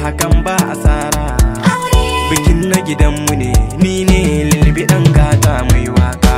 hakan ba asara bikin na gidanmu ne ni ne lilbi dan gata mai waka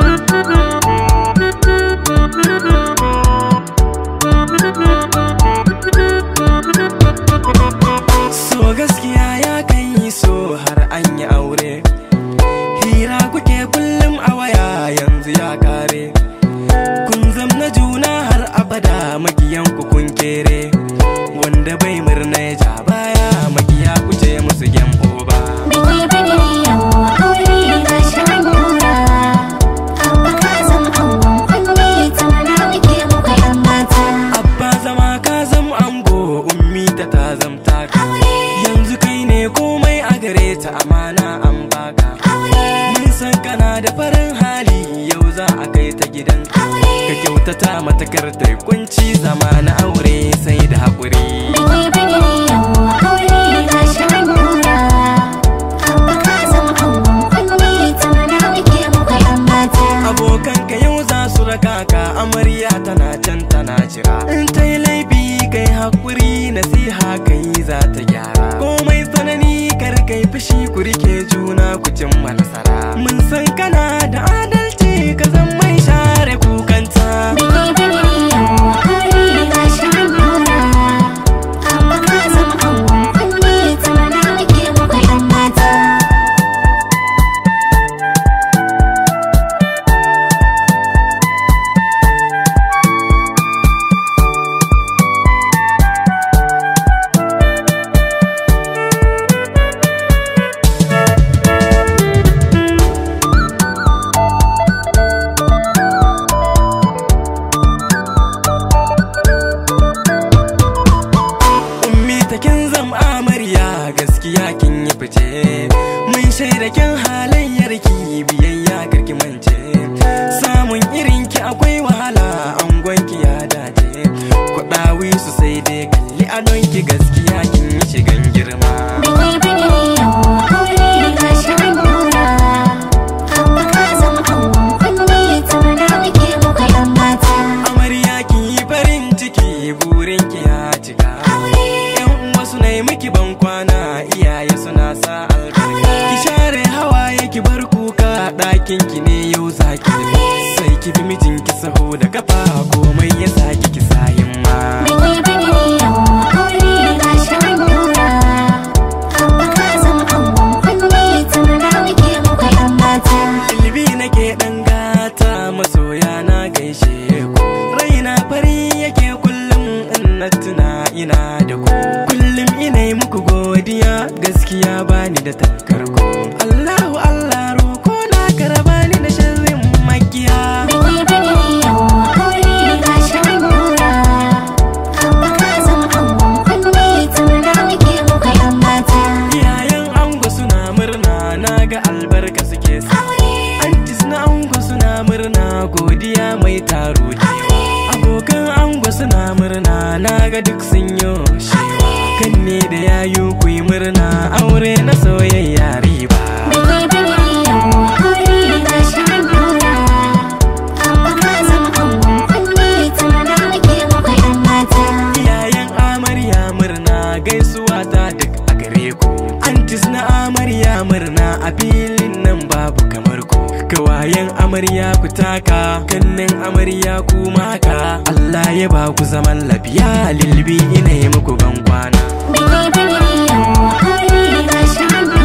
so gaskiya ya kan yi so har an yi aure hira kuke kullum a waya yanzu ya kare kun zamna juna har abada magiyan ku kun kere wanda bai murna ya ja baya magiya kuce musu gem ba Biki biki yau aure ga shi an nuna Abba ka zama angon kunne tamana muke muka yan mata abba zama ka zam ango ummi ta ta zamta ka yanzu kai ne komai a gare ta amana an baka mun san kana da farin hali yau za a kai ta gidan ka kyautata mata kar ta yi kunci zama na aure sai da haƙuri Biki biki yau aure ga shi an nuna Abba ka zama angon kunne tamana muke muka yan mata abokanka yau za su raka ka amarya tana can tana jira in ta yi laifi kai hakuri nasiha kai za ta gyara komai tsanani kar kai fushi ku rike juna ku cimma nasara mun san kana da adalci ka zan mai share kukanta Biki biki yau aure ga shi an nuna Abba ka zama angon kunne tamana muke muka yan mata ummi ta kin zam amarya gaskiya kin yi fice mun shaida kin halayyar ki biyayya karki mance samun irin ki akwai wahala angon ki ya dace kuɗawi su sai dai kalli adon ki gaskiya kin yi shigan girma Biki biki yau aure ga shi an nuna Abba ka zama angon kunne tamana muke muka yan mata amarya kin yi farin ciki burin ki ya cika yan uwa suna yi miki ban kwana iyaye suna sa albarka ki share hawaye ki bar kuka ɗakin ki ne yau zaki tafi sai ki bi mijin ki saho da kafa komai ya saki ki sayin ma Biki biki yau aure ga shi an nuna Abba ka zama angon kunne tamana muke muka yan mata Ilbi nake ɗan gata masoya na gaishe ku raina fari yake kullum in na tuna ina da ku kullum ina yi muku godiya gaskiya bani da tankar ku Allahu Allah roko na karaba ni da sharrin makiya Biki biki yau aure ga shi an nuna Abba ka zama angon kunne tamana muke muka yan mata iyayen ango suna murna na ga albarka suke sa antis na ango suna murna godiya mai taro da yawa abokan ango suna murna na ga duk sun yi shewa kan ne da yayu ku yi murna aure na soyayya riba Biki biki yau aure ga shi an nuna Abba ka zama angon kunne tamana muke muka yan mata iyayen amarya murna gaisuwa ta duk a gare ku antis na amarya murna a filin nan babu kamar ku kawayen amarya ku taka kannin amarya ku maka Allah ya ba ku zaman lafiya lilbi ina yi muku ban kwana Biki biki yau aure ga shi an